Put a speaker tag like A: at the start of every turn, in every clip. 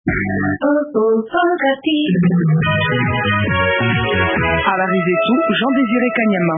A: Habari zetu Jean Désiré Kanyama.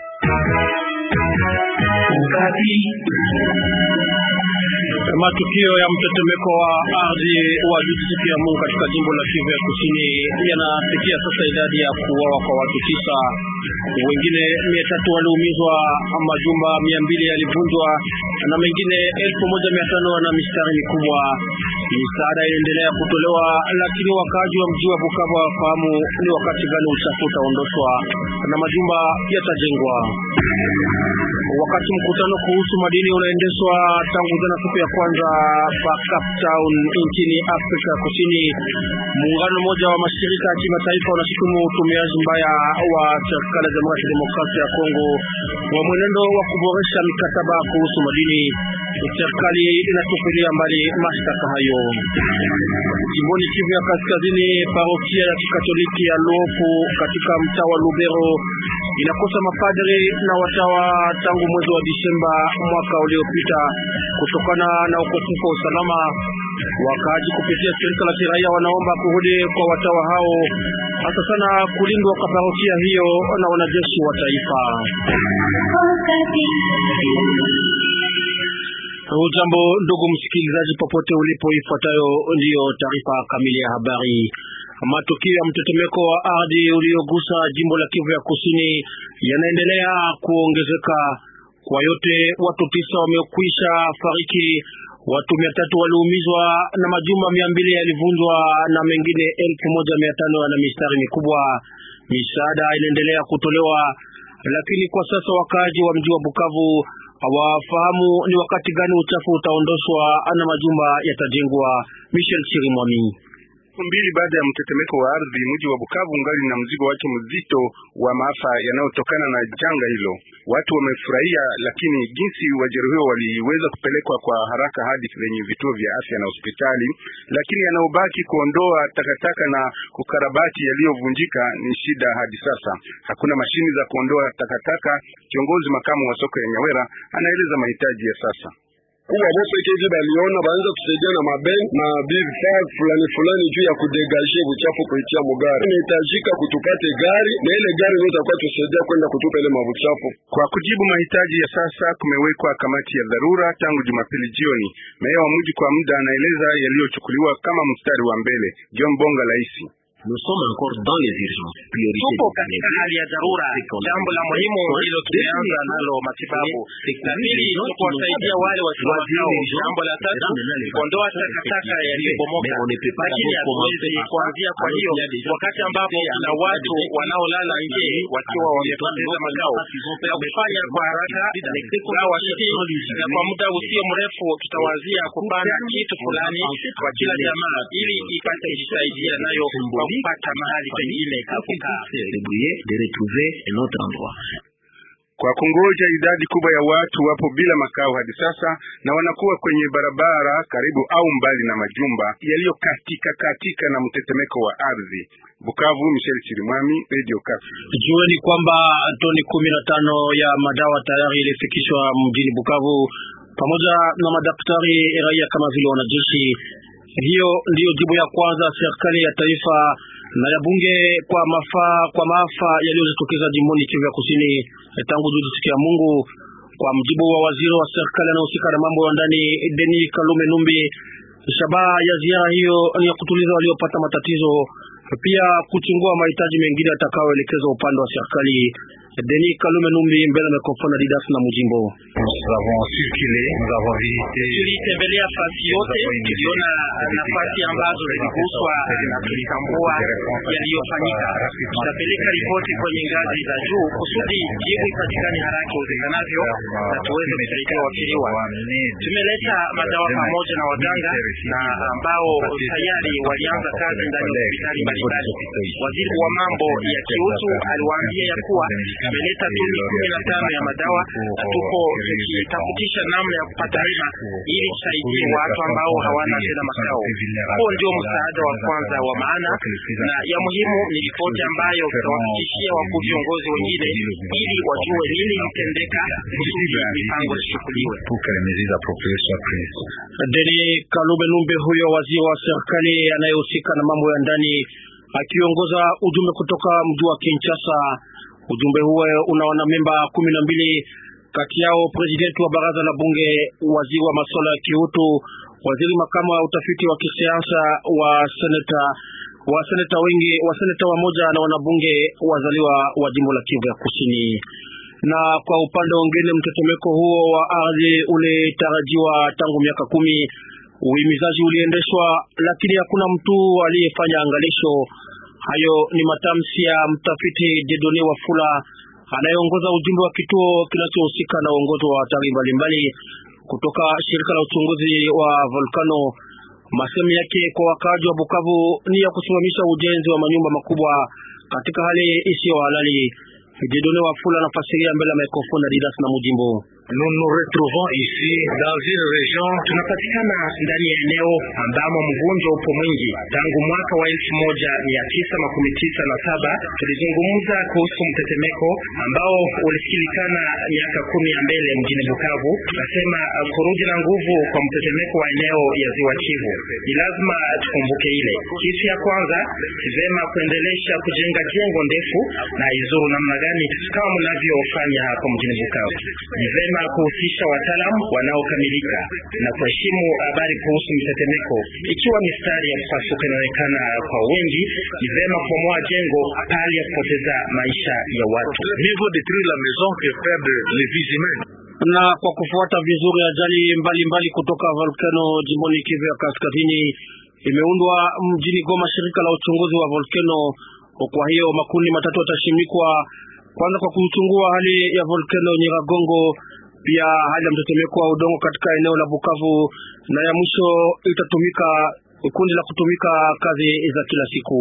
B: Matukio ya mtetemeko wa ardhi wa juzi siku ya Mungu katika jimbo la Kivu ya Kusini yanafikia sasa idadi ya kuuawa kwa watu tisa, wengine mia tatu waliumizwa, majumba mia mbili yalivunjwa na mengine elfu moja mia tano na mistari mikubwa. Misaada inaendelea kutolewa, lakini wakaaji wa mji wa Bukavu wafahamu ni wakati gani uchafu utaondoshwa na majumba yatajengwa. Wakati mkutano kuhusu madini unaendeshwa tangu jana siku ya kwanza pa Cape Town nchini Afrika Kusini, muungano mmoja wa mashirika ya kimataifa unashutumu utumiaji mbaya wa serikali ya Jamhuri ya Kidemokrasia ya Kongo wa mwenendo wa kuboresha mikataba kuhusu madini. Serikali inatupilia mbali mashtaka hayo. Jimboni Kivu ya Kaskazini, parokia ya Kikatoliki ya Luofu katika mtaa wa Lubero inakosa mapadri na watawa tangu mwezi wa Disemba mwaka uliopita kutokana na ukosefu wa usalama. Wakaaji kupitia shirika la kiraia wanaomba kurudi kwa watawa hao, hasa sana kulindwa kwa parokia hiyo na wanajeshi wa taifa. Ujambo ndugu msikilizaji, popote ulipo, ifuatayo ndiyo taarifa kamili ya habari. Matukio ya mtetemeko wa ardhi uliogusa jimbo la Kivu ya Kusini yanaendelea kuongezeka. Kwa yote watu tisa wamekwisha fariki, watu mia tatu waliumizwa na majumba mia mbili yalivunjwa na mengine elfu moja mia tano na mistari mikubwa. Misaada inaendelea kutolewa, lakini kwa sasa wakaaji wa mji wa Bukavu hawafahamu ni wakati gani uchafu utaondoshwa na majumba yatajengwa. Michel Chirimwami
C: mbili baada ya mtetemeko wa ardhi, mji wa Bukavu ungali na mzigo wake mzito wa maafa yanayotokana na janga hilo. Watu wamefurahia, lakini jinsi wajeruhiwa waliweza kupelekwa kwa haraka hadi kwenye vituo vya afya na hospitali, lakini yanayobaki kuondoa takataka na kukarabati yaliyovunjika ni shida hadi sasa. Hakuna mashini za kuondoa takataka. Kiongozi makamu wa soko ya Nyawera anaeleza mahitaji ya sasa
D: kuwa bopekeji baliona baanza kusaidia na maben na vifaa fulani fulani juu ya kudegaje buchafu kuitia mugari. Inahitajika kutupate gari na ile gari ndio itakuwa tusaidia kwenda kutupa ile mabuchafu.
C: Kwa kujibu mahitaji ya sasa, kumewekwa kamati ya dharura tangu Jumapili jioni. Meya wa mji kwa muda anaeleza yaliyochukuliwa kama mstari wa mbele. John Bonga Laisi
E: tupo katika hali ya dharura. Jambo la muhimu hilo tumeanza nalo matibabu. La pili ni kuwasaidia wale wasio makao. Jambo la tatu kuondoa takataka yaliyobomoka, lakini hatuwezi kuanzia. Kwa hiyo wakati ambapo kuna watu wanaolala nje wakiwa wamepoteza makao, na kufanya kwa haraka gawa hili, na kwa muda usio mrefu tutawazia kupanda kitu fulani kwa kila jamaa ili ipate kujisaidia nayo kwa kupata mahali pengine
C: kwa kungoja idadi kubwa ya watu wapo bila makao hadi sasa na wanakuwa kwenye barabara karibu au mbali na majumba yaliyokatika katika na mtetemeko wa ardhi. Bukavu, Michel Chirimwami, Radio Kafi.
B: Jueni kwamba toni kumi na tano ya madawa tayari ilifikishwa mjini Bukavu pamoja na madaktari raia kama vile wanajeshi. Hiyo ndiyo jibu ya kwanza serikali ya taifa na ya bunge kwa mafaa kwa maafa yaliyojitokeza jimboni Kivu ya Kusini tangu juzi siku ya Mungu. Kwa mjibu wa waziri wa serikali anayehusika na mambo ya ndani Denis Kalume Numbi, shabaha ya ziara hiyo ni ya kutuliza waliopata matatizo, pia kuchungua mahitaji mengine yatakayoelekezwa upande wa serikali. Denis Kalume Numbi mbele ya mikrofoni ya Didas na Mujimbo.
E: Tulitembelea fasi yote, tuliona nafasi ambazo ziliguswa na tulitambua yaliyofanyika. Tutapeleka ripoti kwenye ngazi za juu kusudi jibu ipatikane haraka iwezekanavyo na tuweze kusaidia waathiriwa. Tumeleta madawa pamoja na waganga na ambao tayari walianza kazi ndani ya hospitali mbalimbali. Waziri wa mambo ya kiutu aliwaambia ya kuwa tumeleta toni kumi na tano ya madawa na tuko tukitafutisha namna ya kupata hela ili tusaidie watu ambao hawana tena makao. Huo ndio msaada wa kwanza wa maana na ya muhimu ni ripoti ambayo tutawafikishia wakuu viongozi wengine ili wajue nini ilitendeka kusudi mipango ichukuliwe.
B: Deni Kalube Numbe, huyo waziri wa serikali anayehusika na mambo ya ndani, akiongoza ujumbe kutoka mji wa Kinshasa. Ujumbe huo una wanamemba kumi na mbili, kati yao presidenti wa baraza la bunge, waziri wa masuala ya kiutu, waziri makamu wa utafiti wa kisiasa wa seneta wa seneta wengi wa seneta wamoja na wanabunge wazaliwa wa jimbo la Kivu ya Kusini na kwa upande mwingine mtetemeko huo wa ardhi ulitarajiwa tangu miaka kumi. Uhimizaji uliendeshwa, lakini hakuna mtu aliyefanya angalisho. Hayo ni matamshi ya mtafiti Jedone Wafula anayeongoza ujumbe wa kituo kinachohusika na uongozi wa hatari mbalimbali kutoka shirika la uchunguzi wa volkano. Masemi yake kwa wakaaji wa Bukavu ni ya kusimamisha ujenzi wa manyumba makubwa katika hali isiyo halali. Jedone Wafula anafasiria mbele ya mikrofoni ya Didas na Mujimbo.
E: Nous nous retrouvons ici dans une région, tunapatikana ndani ya eneo ambamo mgonjwa upo mwingi. Tangu mwaka wa elfu moja mia tisa makumi tisa na saba tulizungumza kuhusu mtetemeko ambao ulisikilikana miaka kumi ya mbele mjini Bukavu. Tukasema kurudi na nguvu kwa mtetemeko wa eneo ya ziwa Kivu ni lazima tukumbuke ile kitu ya kwanza, ni vema kuendelesha kujenga jengo ndefu na izuru namna gani kama mnavyofanya hapo mjini Bukavu. Ni vema kuhusisha wataalamu wanaokamilika na kuheshimu habari kuhusu mtetemeko. Ikiwa mistari ya kupasuka inaonekana kwa wengi, ni vema kubomoa jengo pahali ya kupoteza maisha ya watu.
B: Na kwa kufuata vizuri ajali mbalimbali kutoka volkano jimboni Kivu ya Kaskazini, imeundwa mjini Goma shirika la uchunguzi wa volkano. Kwa hiyo makundi matatu yatashimikwa, kwanza kwa kuchungua hali ya volkano Nyiragongo pia hali ya mtetemeko wa udongo katika eneo la Bukavu, na ya mwisho itatumika kundi la kutumika kazi za kila siku.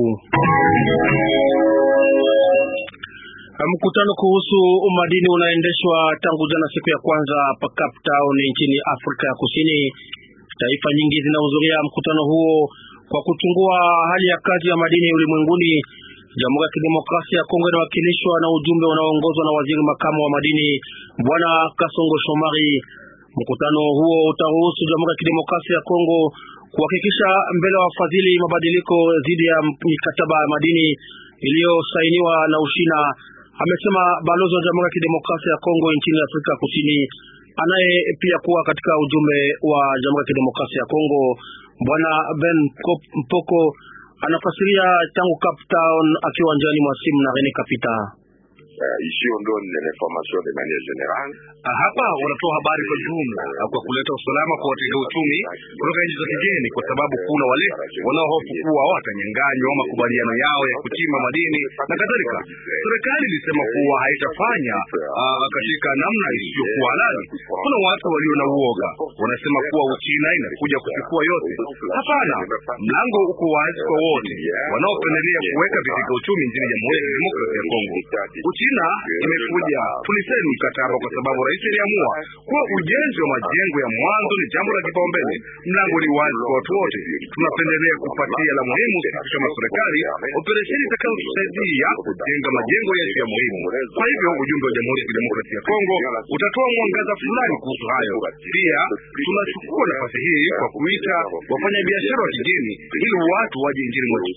B: Mkutano kuhusu madini unaendeshwa tangu jana siku ya kwanza pa Cape Town nchini Afrika ya Kusini. Taifa nyingi zinahudhuria mkutano huo kwa kuchungua hali ya kazi ya madini ulimwenguni. Jamhuri ya Kidemokrasia ya Kongo inawakilishwa na ujumbe unaoongozwa na waziri makamu wa madini Bwana Kasongo Shomari. Mkutano huo utaruhusu Jamhuri ya Kidemokrasia ya Kongo kuhakikisha mbele wa wafadhili mabadiliko dhidi ya mikataba ya madini iliyosainiwa na Ushina, amesema balozi wa Jamhuri ya Kidemokrasia ya Kongo nchini Afrika Kusini, anaye pia kuwa katika ujumbe wa Jamhuri ya Kidemokrasia ya Kongo. Bwana Ben Mpoko anafasiria tangu Cape Town akiwa njiani mwa simu na Rene Kapita.
F: Uh, ici on donne l'information de manière générale.
G: Hapa wanatoa habari kwa jumla kwa kuleta usalama kwa watega uchumi kutoka nchi za kigeni, kwa sababu kuna wale wanaohofu kuwa watanyanganywa makubaliano yao ya kuchimba madini na kadhalika. Serikali ilisema kuwa haitafanya uh, katika namna isiyokuwa halali. Kuna watu walio na uoga, wanasema kuwa Uchina inakuja kuchukua yote. Hapana, mlango uko wazi kwa wote wanaopendelea kuweka vitega uchumi nchini Jamhuri ya Kidemokrasia ya Kongo. Uchina imekuja, tulisaini mkataba kwa sababu rais aliamua kuwa ujenzi wa majengo ya mwanzo ni jambo la kipaumbele. Mlango ni wazi kwa watu wote. Tunapendelea kupatia la muhimu sisi kama serikali, operesheni itakayotusaidia kujenga majengo yetu ya muhimu. Kwa hivyo ujumbe wa Jamhuri ya Kidemokrasia ya Kongo utatoa mwangaza fulani kuhusu hayo. Pia tunachukua nafasi hii kwa kuita wafanyabiashara wa kigeni ili watu waje nchini mwetu.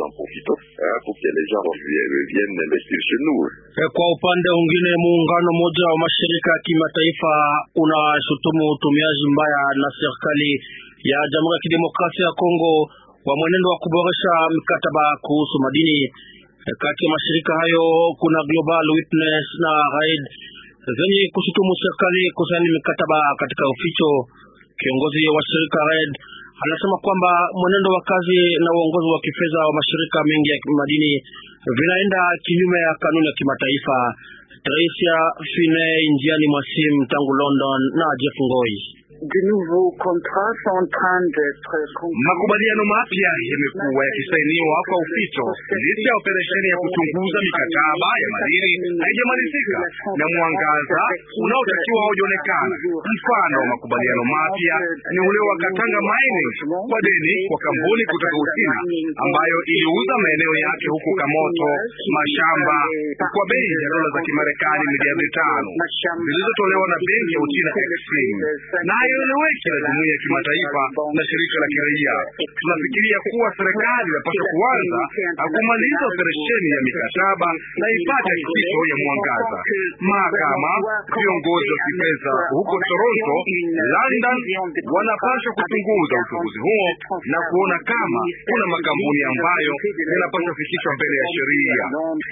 B: Kwa upande mwingine, muungano mmoja wa mashirika ya kimataifa unashutumu utumiaji mbaya na serikali ya Jamhuri ya Kidemokrasia ya Kongo wa mwenendo wa kuboresha mikataba kuhusu madini. Kati ya mashirika hayo kuna Global Witness na RAID zenye kushutumu serikali kusaini mikataba katika uficho. Kiongozi wa shirika RAID anasema kwamba mwenendo wa kazi na uongozi wa kifedha wa mashirika mengi ya madini vinaenda kinyume ya kanuni ya kimataifa. Tracia Fine njiani mwa simu tangu London na Jeff Ngoi.
G: Makubaliano mapya yamekuwa yakisainiwa kwa uficho licha ya operesheni ya kuchunguza mikataba ya madini haijamalizika na mwangaza unaotakiwa haujaonekana. Mfano wa makubaliano mapya ni ule wa Katanga Mining kwa deni kwa kampuni kutoka Uchina ambayo iliuza maeneo yake huko Kamoto mashamba kwa bei ya dola za Kimarekani miliardi tano zilizotolewa na benki ya Uchina Exim, na haieleweki na jumuiya ya kimataifa na shirika la kiraia. Tunafikiria kuwa serikali inapaswa kuanza kumaliza operesheni ya mikataba na ipate hakikisho ya mwangaza. Mahakama, viongozi wa kifedha huko Toronto, London wanapaswa kuchunguza uchunguzi huo na kuona kama kuna makampuni ambayo yanapaswa kufikishwa mbele ya sheria.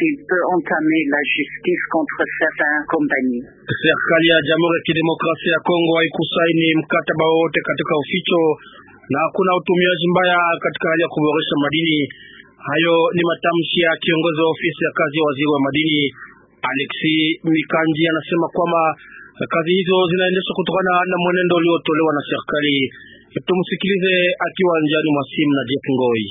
B: Serikali ya Jamhuri ya Kidemokrasia ya Kongo haikusaini mkataba wowote katika uficho na hakuna utumiaji mbaya katika hali ya kuboresha madini. Hayo ni matamshi ya kiongozi wa ofisi ya kazi ya waziri wa madini Alexi Mikanji. Anasema kwamba kazi hizo zinaendeshwa kutokana na mwenendo uliotolewa na serikali. Tumsikilize akiwa njiani mwa simu na Jeff Ngoi.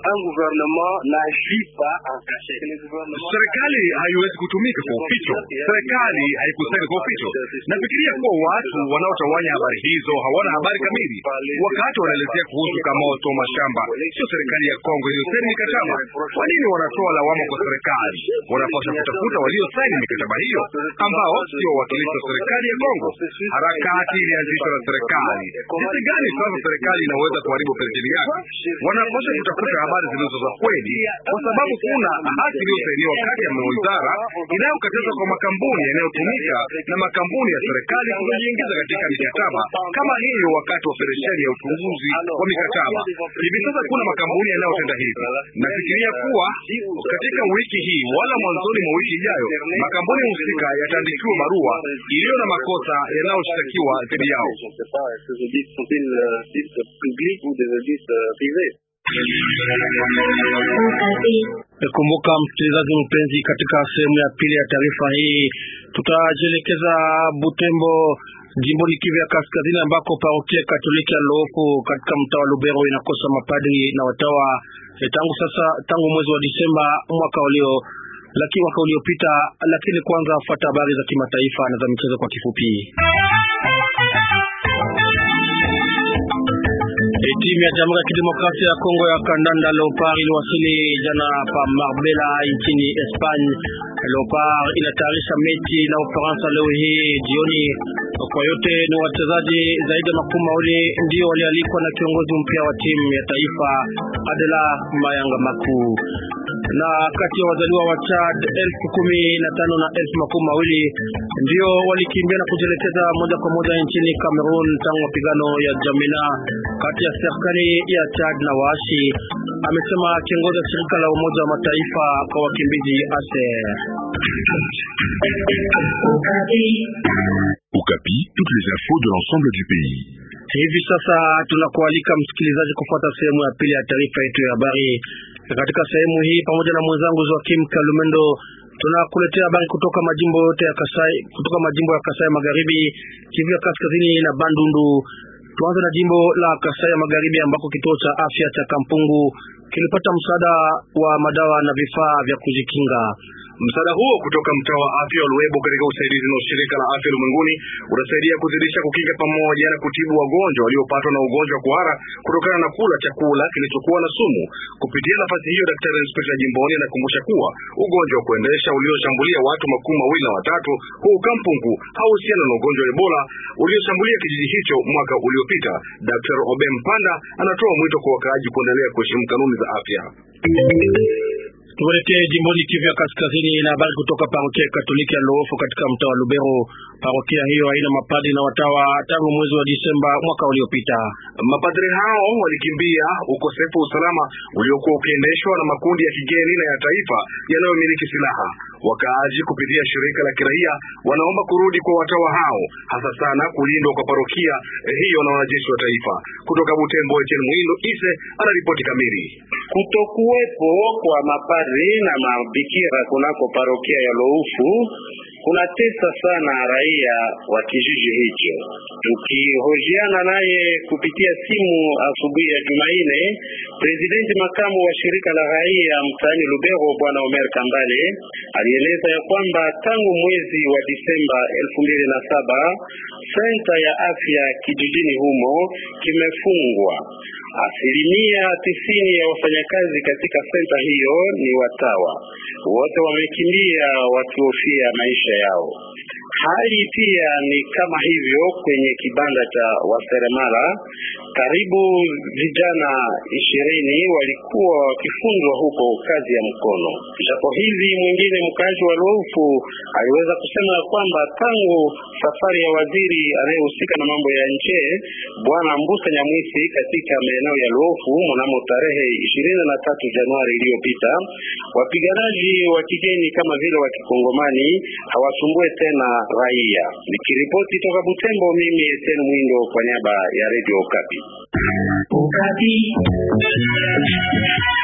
G: Serikali haiwezi kutumika kwa uficho. Serikali haikusaini kwa uficho. Nafikiria kuwa watu wanaotawanya habari hizo hawana habari kamili. Wakati wanaelezea kuhusu Kamoto mashamba, sio serikali ya Kongo iliyosaini mikataba. Kwa nini wanatoa lawama kwa serikali? Wanapaswa kutafuta waliosaini mikataba hiyo ambao sio wawakilishi wa serikali ya Kongo. Harakati ilianzishwa na serikali. Jinsi gani sasa serikali inaweza kuharibu operesheni yake? Wanapaswa kutafuta habari zilizo za kweli, kwa sababu kuna hati iliyosainiwa kati ya wizara inayokataza kwa makampuni yanayotumika na makampuni ya serikali kujiingiza katika mikataba kama hiyo wakati wa operesheni ya uchunguzi wa mikataba. Hivi sasa kuna makampuni yanayotenda hivi. Nafikiria kuwa katika wiki hii wala mwanzoni mwa wiki ijayo makampuni husika yataandikiwa barua iliyo na makosa yanayoshtakiwa dhidi yao.
B: Kumbuka msikilizaji mpenzi, katika sehemu ya pili ya taarifa hii tutajielekeza Butembo, jimboni Kivu ya Kaskazini, ambako parokia Katoliki ya Loofu katika mtaa wa Lubero inakosa mapadri na watawa e, tangu sasa, tangu mwezi wa Disemba mwaka ulio lakini mwaka uliopita. Lakini kwanza fuata habari za kimataifa na za michezo kwa kifupi. Timu ya Jamhuri ya Kidemokrasia ya Kongo ya kandanda Leopard iliwasili jana pa Marbella nchini Espagne. Leopard inatayarisha mechi na Ufaransa leo hii jioni. Kwa yote ni wachezaji zaidi ya makumi mawili ndio walialikwa na kiongozi mpya wa timu ya taifa Adela Mayanga Makuu na kati ya wazaliwa wa Chad elfu kumi na tano na elfu makumi mawili ndio walikimbia na kujielekeza moja kwa moja nchini Cameroon tangu mapigano ya Jamina kati ya serikali ya Chad na waasi, amesema kiongozi wa shirika la Umoja wa Mataifa kwa wakimbizi ASER.
H: Okapi, toutes les infos de l'ensemble du pays.
B: Hivi sasa tunakualika msikilizaji kufuata sehemu ya pili ya taarifa yetu ya habari. Katika sehemu hii pamoja na mwenzangu Joakim Kalumendo tunakuletea habari kutoka majimbo yote ya Kasai, kutoka majimbo ya Kasai Magharibi, Kivu ya Kaskazini na Bandundu. Tuanze na jimbo la Kasai ya Magharibi ambako kituo cha afya cha Kampungu kilipata msaada wa madawa na vifaa vya kujikinga.
G: Msaada huo kutoka mtaa wa afya wa Luebo katika usaidizi na shirika la afya ulimwenguni utasaidia kuzidisha kukinga pamoja na kutibu wagonjwa waliopatwa na ugonjwa wa kuhara kutokana na kula chakula kilichokuwa na sumu. Kupitia nafasi hiyo, daktari inspekta jimboni anakumbusha kuwa ugonjwa wa kuendesha ulioshambulia watu makumi mawili na watatu huu Kampungu hauhusiana na ugonjwa wa Ebola ulioshambulia kijiji hicho mwaka uliopita. Daktari Obe Mpanda anatoa mwito kwa wakaaji kuendelea kuheshimu kanuni za afya.
B: Tuelekee jimboni Kivu ya Kaskazini na habari kutoka parokia Katoliki ya Loofu katika mtaa wa Lubero. Parokia hiyo haina mapadri na watawa tangu mwezi wa Disemba mwaka uliopita.
G: Mapadri hao walikimbia ukosefu wa usalama uliokuwa ukiendeshwa na makundi ya kigeni na ya taifa yanayomiliki silaha. Wakaaji kupitia shirika la kiraia wanaomba kurudi kwa watawa hao, hasa sana kulindwa kwa parokia hiyo na wanajeshi wa taifa. Kutoka Butembo, Etienne Mwindo Ise anaripoti kamili.
I: Kutokuwepo kwa mapadri na mabikira kunako parokia ya Loufu kunatesa sana raia wa kijiji hicho. Tukihojiana naye kupitia simu asubuhi ya Jumanne, presidenti makamu wa shirika la raia mtaani Lubero bwana Omer Kambale alieleza ya kwamba tangu mwezi wa Disemba elfu mbili na saba senta ya afya kijijini humo kimefungwa. Asilimia tisini ya wafanyakazi katika senta hiyo ni watawa, wote wamekimbia wakihofia maisha yao. Hali pia ni kama hivyo kwenye kibanda cha waseremala. Karibu vijana ishirini walikuwa wakifunzwa huko kazi ya mkono. Japo hivi mwingine mkaaji wa Luofu aliweza kusema ya kwamba tangu safari ya waziri anayehusika na mambo ya nje bwana Mbusa Nyamwisi katika maeneo ya Luofu mnamo tarehe ishirini na tatu Januari iliyopita, wapiganaji wa kigeni kama vile wa kikongomani hawasumbue tena raia. Nikiripoti toka Butembo, mimi Etienne Mwindo kwa niaba ya Radio Okapi.
A: Okapi.